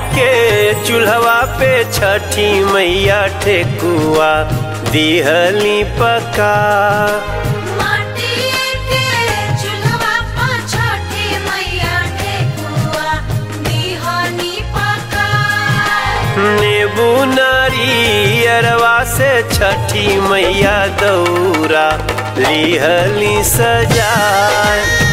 के चूल्हवा पे छठी मैया ठेकुआ दिहली पका माटी के चूल्हा पर छठी मैया ठेकुआ दिहनी पका नींबू नारियरवा से छठी मैया दौरा लिहली सजाए